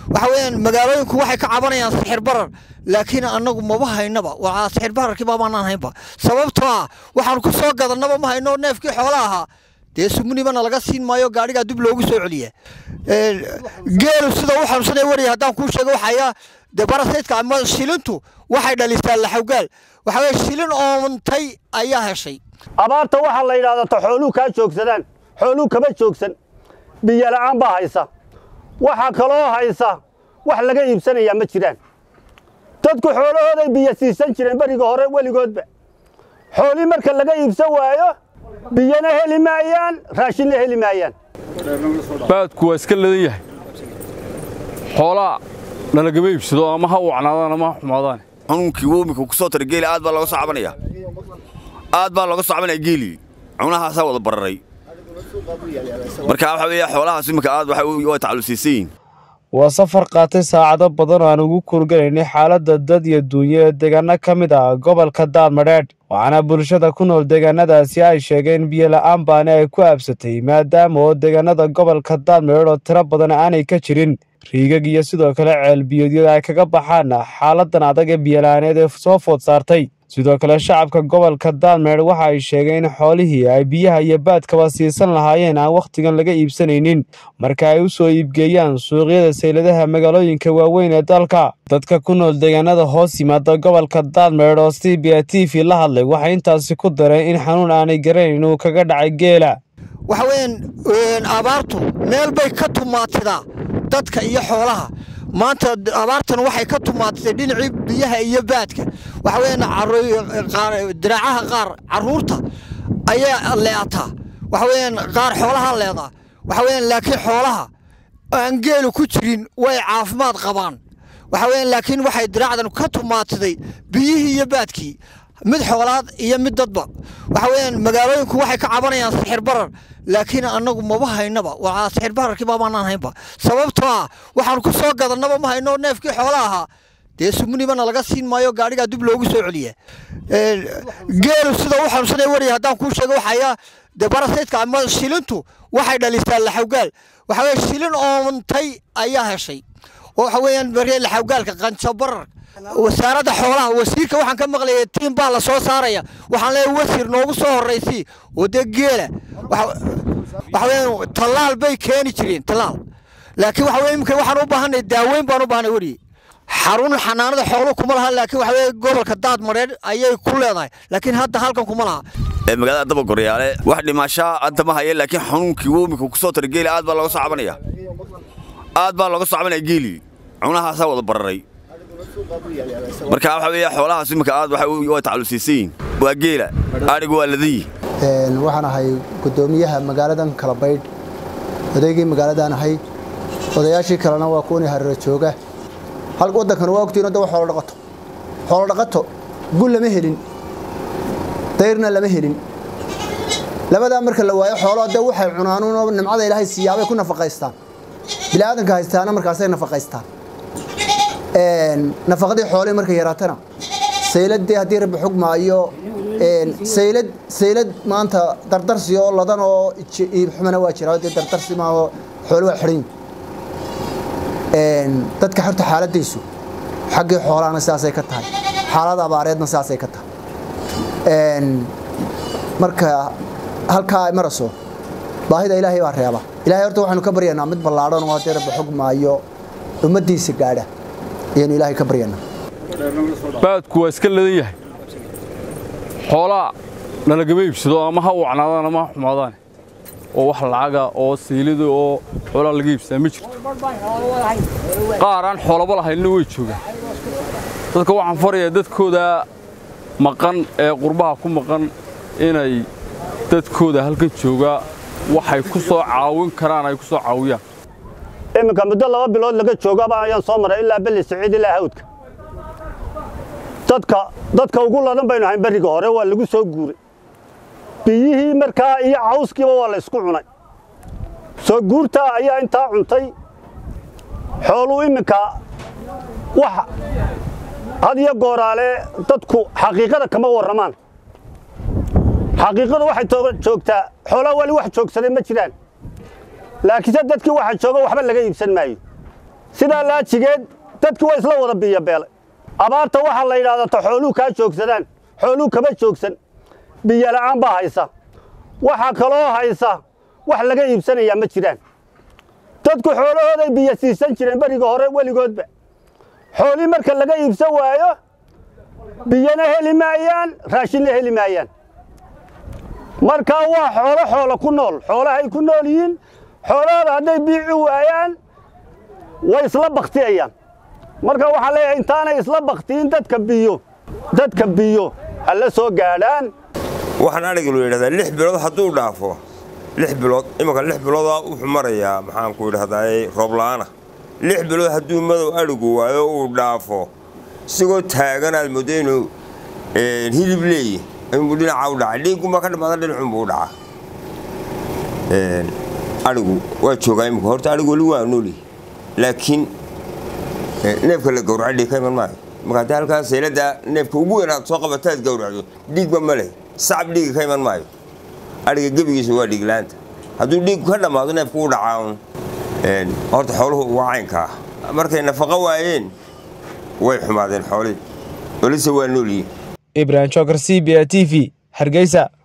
waxa weeyaan magaalooyinku waxay ka cabanayaan sixir barar laakiin annagu maba haynaba waa sixir bararkii baabaanan haynba sababtoo ah waxaan ku soo gadannaba ma hayno neefkii xoola ahaa dee sumunibana laga siin maayo gaadhigaa dib loogu soo celiya geelu sida u xanuunsanaya wariya haddaan kuu sheego waxaya dee barasaydka ama shilintu waxay dhalisaa laxawgaal waxa weye shilin oontay ayaa heshay abaarta waxaa la yidhahdaa ta xooluhu kaa joogsadaan xooluhu kama joogsan biyo la'aan baa haysa waxaa kaloo haysa wax laga iibsanayaa ma jiraan dadku xoolahooday biyo siisan jireen beriga hore weligoodba xoolii marka laga iibsan waayo biyona heli maayaan raashinna heli maayaan baadku waa iska ladan yahay xoolaa nalagama iibsado ama ha wacnaadaan ama ha xumaadaan xanuunkii womika ku soo tara geeli aad baa looga soo cabanaya aad baa looga soo cabanaya geelii cunahaasaa wada bararay marka waxa weeye xoolahaas iminka aad way tacallusiisan yihiin waa safar qaatay saacado badan oo aan ugu kurgalaynay xaaladda dad iyo duunyo ee deegaano ka mid ah gobolka daadmadheedh waxaana bulshada ku nool deegaanadaasi ay sheegeen biyo la'aan baani ay ku aabsatay maadaama oo deegaanada gobolka daadmadheedh oo tiro badan aanay ka jirin riigag iyo sidoo kale ceelbiyoodyada ay kaga baxaan xaaladan adag ee biyola'aaneed ee soo food saartay sidoo kale shacabka gobolka daadmeer waxa ay sheegeen in xoolihii ay biyaha iyo baadkaba siisan lahaayeen aan wakhtigan laga iibsanaynin marka ay u soo iibgeeyaan suuqyada sayladaha magaalooyinka waaweyn ee dalka dadka ku nool deegaanada hoos yimaada gobolka daadmeer oo c b a t v la hadlay waxay intaasi ku dareen in xanuun aanay garanayn uu kaga dhacay geela waxa weeyaan abaartu meel bay ka tumaatidaa dadka iyo xoolaha maanta abaartan waxay ka tumaatay dhinacii biyaha iyo baadka waxa weeyaan diraacaha qaar carruurta ayaa leeataa waxa weeyaan qaar xoolaha leedaa waxa weeyaan laakiin xoolaha aan geelu ku jirin way caafimaad qabaan waxa weeyaan laakiin waxay diraacdan ka tumaatiday biyihii iyo baadkii mid xoolaad iyo mid dadba waxa weeyaan magaalooyinku waxay ka cabanayaan sixir barar laakiin annagu maba haynaba waa sixir bararkii baabaanan haynba sababtoo ah waxaan ku soo gadannaba ma hayno neefkii xoola ahaa dee sumunibana laga siin maayo gaadhigaa dib loogu soo celiya geelu sida u xanuunsanaya wariya haddaan kuu sheego waxaya dee barasaydka ama shilintu waxay dhalisaa laxawgaal waxa weye shilin oontay ayaa heshay oo waxa weeyaan baree laxawgaalka qanjo barar wasaaradda xoolaha wasiirka waxaan ka maqlayay tiim baa la soo saaraya waxaan leeyahay wasiir noogu soo horraysii oo dee geela waxa weeyaan tallaal bay keeni jireen tallaal laakiin waxa weye imika waxaan u baahanay daaweyn baan u baahanay weriye xarun xanaanada xooluhu kuma laha laakiin waxa weye gobolka daad mareedh ayay ku leedahay laakiin hadda halkan kuma laha magaalada daba goryaale wax dhimashaa hadda ma haya laakiin xanuunkii womika ku soo tara geeli aad baa looga soo cabanaya aad baa looga soo cabanaya geelii cunahaasaa wada bararay marka waxa weeye xoolahaas iminka aad way tacallusiisan yihiin waa geela adhigu waa ladayi waxaan ahay guddoomiyaha magaaladan kalabaydh odaygii magaaladaan ahay odayaashii kalena waa kuwani hareero jooga hal waddankana waa ogtiin hadda xoolo dhaqato xoolo dhaqato gun lama helin dayrna lama helin labadaa marka la waayo xoolo hadda waxay cunaanuunoo nimcada ilaahay siiyaabay ku nafaqaystaan bilaadanka haystaana markaasay nafaqaystaan nafaqadii xoolihii markay yaraatana sayladii haddii rabbi xugmaayo saylad saylad maanta dardarsi oo ladan oo iibxumana waa jira dee dardarsi maaho xoolo waa xidhan dadka xorta xaaladaysu xaggii xoolahana sidaasay ka tahay xaalada abaareedna sidaasay ka tahay marka halkaa ay maraso baahida ilaahay baa reeba ilahay horta waxaanu ka baryaynaa mid ballaadhan oo haddii rabbi xugmaayo ummaddiisa gaadha ayaanu ilaahay ka baryaynaa baadku waa iska ladan yahay xoolaa nalagama iibsado ama ha wacnaadaan ama ha xumaadaan oo wax lacaga oo siilida oo xoolaa laga iibsadaa ma jirto qaar aan xoolaba lahaynna way joogaan dadka waxaan farayaa dadkooda maqan ee qurbaha ku maqan inay dadkooda halkan joogaa waxay ku soo caawin karaan ay ku soo caawiyaan iminka muddo laba bilood laga joogaba ayaan soo maray ilaa belli siciid ilaa hawdka dadka dadka ugu ladan baynu ahayn berriga hore waa lagu soo guuray biyihii markaa iyo cawskiiba waa la isku cunay soo guurtaa ayaa intaa cuntay xooluu iminka wax had iyo gooraale dadku xaqiiqada kama warramaan xaqiiqadu waxay joogtaa xoolaa wali wax joogsaday ma jiraan laakiinse dadkii waxa jooga waxba laga iibsan maayo sidaa laajigeed dadkii waa isla wada biyobeelay abaarta waxaa la yidhahdaa ta xooluhu kaa joogsadaan xooluhu kama joogsan biyola'aan baa haysa waxaa kaloo haysa wax laga iibsanayaa ma jiraan dadku xoolahooday biyo siisan jireen beriga hore weligoodba xoolii marka laga iibsan waayo biyana heli maayaan raashinna heli maayaan markaa waa xoolo xoolo ku nool xoolahay ku nool yihiin xoolahooda hadday biici waayaan way isla baktiyayaan marka waxaa leeyahay intaanay isla baktiyin dadka biyo dadka biyo ha la soo gaadhaan waxaan adhiga lu yidhahdaa lix bilood hadduu dhaafo lix bilood imanka lix biloodaa wuxuu marayaa maxaanku idhahdaa roobla'aana lix bilood hadduu madow adhigu waayo uu dhaafo isagoo taagan aad moodo inuu hilib leeyi inbuu dhinaca u dhacay dhiiggunbaa ka dhamaada dhinacunbuu u dhacaa adhigu waa joogaa imika horta adhigu weli waa nooli laakiin neefka la gowraca dhiig ka iman maayo marka haddii halkaas seelada neefka ugu weyn aad soo qabataad gowracdo dhiigba ma leh sacab dhiiga ka iman maayo adhiga gebigiisa waa dhiiglaanta hadduu dhiigku ka dhammaado neefku u dhacaa horta xooluhu waa caynkaa markay nafaqo waayeen way xumaadeen xoolihii welise waa noolyihin ibrahim jokar c b a t v hargeysa